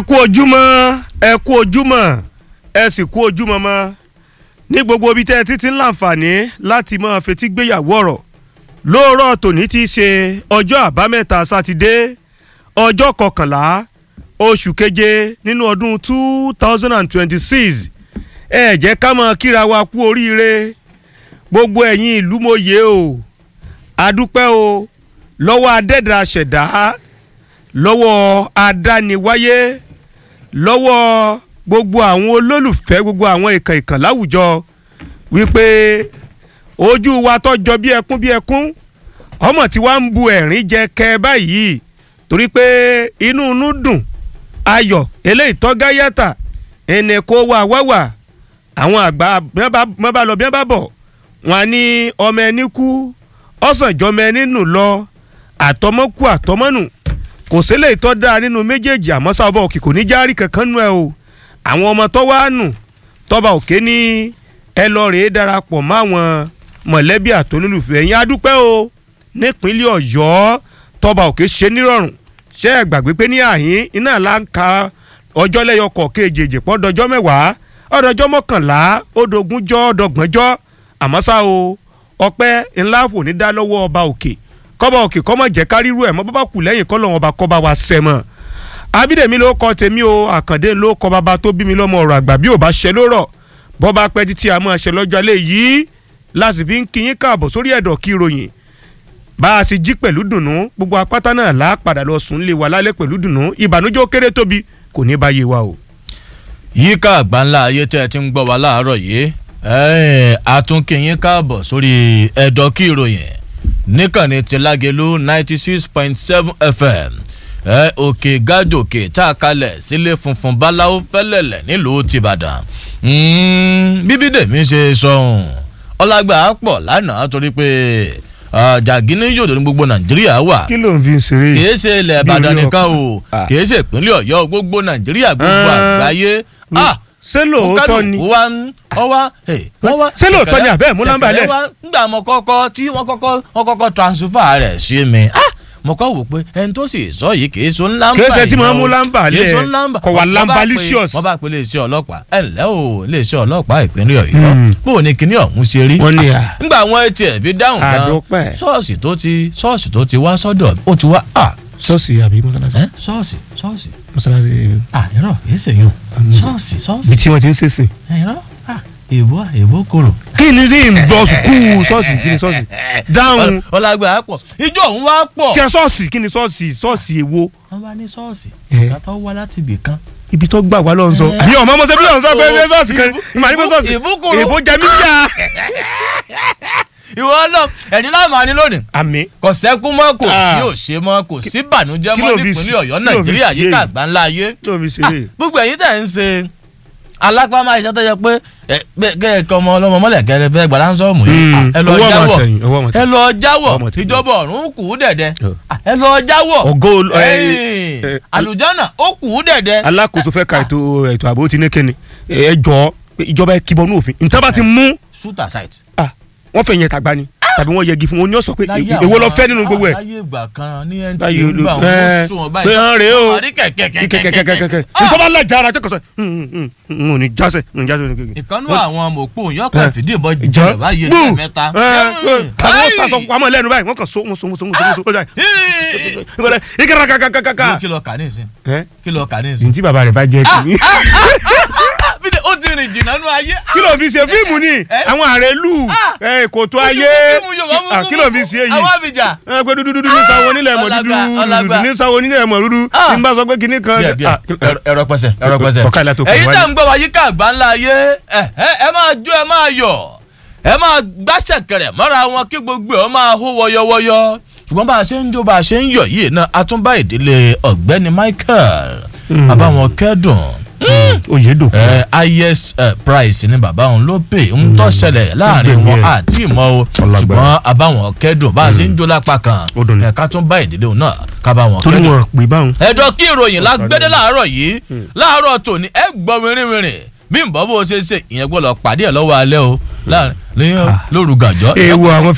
kú ojúmọ́ ẹ kú ojúmọ́ ẹ sì kú ojúmọ́ mọ́ ní gbogbo ibi tẹ́ ẹ títí ń láǹfààní láti máa fetí gbéyàwó ọ̀rọ̀ lóòrọ̀ tòní ti ṣe ọjọ́ àbámẹ́ta sátidé ọjọ́ kọkànlá oṣù keje nínú ọdún two thousand and twenty-six ẹ jẹ́ ká máa kíra wa kú oríire gbogbo ẹ̀yin ìlú mòye o adúpẹ́ o lọ́wọ́ adẹ́dà ṣẹ̀dá lọ́wọ́ adániwáyé lọ́wọ́ gbogbo àwọn olólùfẹ́ gbogbo àwọn ìkàn ìkàn láwùjọ wípé ojú wa tọ́jọ bí ẹkún bí ẹkún ọmọ tí wàá ń bu ẹ̀rín jẹ kẹ báyìí torí pé inú inú dùn ayọ̀ eléyìí tọ́gá yàtà ẹnì kó wà wá wà àwọn àgbà mọ́ bá lọ bí wọ́n bá bọ̀ wọn á ní ọmọ ẹni kú ọ̀sán ìjọmọ ẹni nù lọ àtọmọ́kù àtọmọ́nù kò sílẹ̀ ìtọ́ dáa nínú méjèèjì àmọ́ sábà òkè kò ní járí kankan nù ẹ o àwọn ọmọ tó wá nù tọ́ba òkè ní ẹ lọ rèé darapọ̀ mọ́ àwọn mọ̀lẹ́bí àtolólùfẹ́ ẹ̀yìn adúpẹ́ o nípínlẹ̀ ọ̀yọ́ tọ́ba òkè ṣe nírọ̀rùn ṣé ẹ gbàgbé pé ní àhín iná là ń ka ọjọ́ lẹ́yọkọ̀ kejì pọ́ dọjọ́ mẹ́wàá ọdọjọ́ mọ́kànlá ọdọgúnjọ́ ọdọgbọ̀njọ́ àmọ́ ṣá o ọpẹ́ ńlá fò ní dá lọ́wọ́ ọba òkè kọ́ba òkè kọ́mọ̀ jẹ́ káríru ẹ̀ mọ́ bàbá kù lẹ́yìn kọ́ lọ́wọ́ ọba kọ́ba wa sẹ́ mọ́ abídèmí ló kọ́ tèmi o àkàndé ló kọ́ bàbá tó bí mi lọ́mọ ọ̀rọ̀ àgbà bí ò bá ṣe ló rọ̀ bọ́ba pẹ́ títí a máa ṣe lọ́jọ́ alẹ́ yìí láti fi ń kíyín káàbọ̀ sórí ẹ̀dọ̀ kí ròyìn bá a ti jí pẹ̀lú dùnú gbogbo apáta náà là á padà lọ sùn lé wa lálẹ́ pẹ̀lú dùnú ìbànújẹ́ ó kéré tóbi kò ní báyé wa o. yíká àgbáńlá ayé tẹ́ ẹ ti ń gbọ́ wa láàárọ̀ yìí àtúnkìyín káàbọ̀ sórí ẹ̀dọ̀ kí ròyìn níkànnì ti lágẹ̀lú ninety six point seven fm ẹ òkè gádòkè tá a kalẹ̀ sílé funfun báláwo fẹ́lẹ̀lẹ̀ nílùú tìbàdàn bíbí dèmi ṣe sọ̀hún ọlágbà pọ̀ lánàá torí pé jàgínní yòdò ní gbogbo nàìjíríà wà kí ló ń fi ṣeré kìí ṣe ilẹ̀ ìbàdàn nìkan o kìí ṣe ìpínlẹ̀ ọ̀yọ́ gbogbo nàìjíríà gbogbo àgbáyé ṣé lóòótọ́ ni wa ń ọwá ọwá ṣé lóòótọ́ ni àbẹ́ẹ̀ mú nọ́mbà lẹ̀. nígbà mo kọ́kọ́ tí wọ́n kọ́kọ́ wọ́n kọ́kọ́ transfer rẹ̀ sí mi mo kọ́ wò pé ẹni tó sì sọ yìí kì í so ńlá ń bà kì í ṣe tí mo mú lámbà lẹ̀ kì í so ńlá ń bà kò wà lambalicious. wọ́n bá pe iléeṣẹ́ ọlọ́pàá ẹ ǹlẹ́ o iléeṣẹ́ ọlọ́pàá ìpínlẹ̀ ọ̀yọ́ bó o ní kíní ọ̀hún ṣe rí. wọ́n ní à. nígbà àwọn etí ẹ̀ fi dáhùn gan Àdúpẹ́. ṣọ́ọ̀ṣì tó ti ṣọ́ọ̀ṣì tó ti wá sọ́dọ̀ ó ti wá à ṣọ́ọ̀ṣì àbí mọ́sálásí. ẹ́ ṣọ́ọ̀ṣì ṣọ́ọ̀ṣì mọ́sálásí à irọ́ kìí ṣe yun ṣọ́ọ̀ṣì ṣọ́ọ̀ṣì bí tí wọ́n ti ń ṣèṣìn. irọ́ à èbó èbó kòrò. kí ni ní ìbọn sùkúù ṣọ́ọ̀ṣì kí ni ṣọ́ọ̀ṣì dáhùn ọlágbà pọ̀ ijó òun wá pọ̀. kí ni ṣọ́ọ̀ṣì kí ni ṣọ́ọ̀ṣì ṣọ́ọ̀ṣì èwo wọ́n bá ní ṣọ́ọ̀ṣì Eh. ìgbà tó wá láti ibì kan. ibi tó gbà wá lọ́n sọ. Eh. àbí ọmọ ọmọ sẹ́bí lọ́n sọ pé ṣé ṣọ́ọ̀ṣì kan Ìbú- ìmọ̀ àdìgbò ṣọ́ọ̀ṣì ìbúkúrú. èbó jẹ mí jà. ìwọ lọ ẹ̀dín láàmú àní lónìí. àmì kò sẹ́kún mọ́ kò Ah. sí òṣè mọ́ kò sí bànújẹ́ kí mọ́ ló fi nípínlẹ̀ ṣe- ọ̀yọ́ kí ló fi nàìjíríà ṣe yíká èyí? àgbáńlá ayé. tó fi ṣeré. gbogbo ẹ̀yin tẹ̀ ń ṣe alápámá iṣẹ́ tó yẹ pé ẹ, bẹ́- kẹ́ẹ̀kọ́ ọmọ ọlọ́mọ mọ́lẹ̀ kẹ́rẹ́ fẹ́ gbàdá ń sọ́ọ̀mù yìí Mm. ẹ lọ Owó ọmọ jáwọ̀ àtẹ̀yìn, owó ọmọ ẹ àtẹ̀yìn. lọ jáwọ̀ Ọmọ àtẹ̀yìn. ìjọba ọ̀run kù ú dẹ̀dẹ̀ Ọ̀. ẹ lọ jáwọ̀ Ògo ol- ẹ- ẹ̀yìn, ẹ- àlùjọ́nà ó kù ú dẹ̀dẹ̀ alákòóso fẹ́ ka ètò ètò ààbò ti ní kíni ẹ jọ pé ìjọba ẹ kíbọnú òfin nǹkan bá ti mú shoot aside. ah, wọ́n fẹ́ yẹn tàgbá ni tàbí wọ́n yẹgi fún wọn ní ọ̀sọ̀ pé láyé èwo lọ àwọn- fẹ́ nínú gbogbo ẹ̀. láyé ìgbà kan ní ntc Láyé olú- nígbà wọn ẹ, ó sún wọn pé báyìí hàn rèé o. wọn rí kẹkẹkẹkẹkẹkẹ kẹ̀kẹ́kẹ́kẹ́kẹ́ nǹkan bá lajà ara tó kọ sọ n ò ní jásẹ n ò ní jásẹ. ìkànnú àwọn mọ̀pọ̀ yọkàn Eh. fìdí ìbọn ìjọ jẹ báyìí gbù ní mẹ́ta. àwọn sàṣọ pamọ́ lẹ́nu báyìí wọ́n kàn so wọ́n so wọ́n so wọ́n so wọ́n so ìkẹrẹ kàkàkàkà. kí lọ kà ní ìsìn ẹ kí lọ kà ní ìsìn. ntí bàbá rẹ bá jẹ kìíní. bídẹ ó ti rìn jìnnà nú ayé. kí ló fi ṣe fíìmù ni àwọn àrèlú kòtò ayé Ah, kí ló fi ṣe èyí. àwọn àbíjà. ẹ pé dúdú dúdú ní sáwọn onílẹ̀ mọ̀ dúdú ọlágbà, ọlágbà. dúdú ní sáwọn onílẹ̀ mọ̀ dúdú Ah. ní bá sọ pé kinní kan. díẹ̀ díẹ̀ Ah, ẹ̀rọ- ẹ̀rọ pẹ̀sẹ̀ ẹ̀rọ pẹ̀sẹ̀. Ọ̀kadà la tó kàn èyí wáyé. tẹ̀ ń gbọ́ wa yíká àgbáńlá ayé ẹ ẹ- ẹ máa jó ẹ máa yọ̀ ẹ máa gbáṣẹ̀ kẹrẹ̀ mọ́ra wọn kí gbogbo ẹ̀ máa hó wọyọwọyọ. ṣùgbọ́n bá a ṣe ń jó bá a ṣe ń yọ̀ yìí náà a tún bá ìdílé ọ̀gbẹ́ni Michael bàbá wọn kẹ́dùn Oyèdòkun. ẹ highest eh, price ni bàbá òun ló pè ń tọ́ ṣẹlẹ̀ láàrin gbẹ̀mí wọn ẹ̀. àti ìmọ̀ o Ọlágbára. ṣùgbọ́n àbáwọn kẹ́dùn bá a ṣe ń jó lápá kan Ó dùn ní. ẹ̀ka tún bá ìdílé òun náà ká bá wọn torí kẹ́dùn wọn pè báwọn. ẹ̀dọ́ kí ìròyìn lágbẹ́dẹ́ láàárọ̀ yìí láàárọ̀ tòní ẹ gbọ́ wìrìwìrì bí nbọ́ bó ṣe ṣe ìyẹn gbọ́dọ̀ pàdé ẹ̀ lọ́wọ́ alẹ́ o láàrin lóru gàjọ́ èèwọ̀ àwọn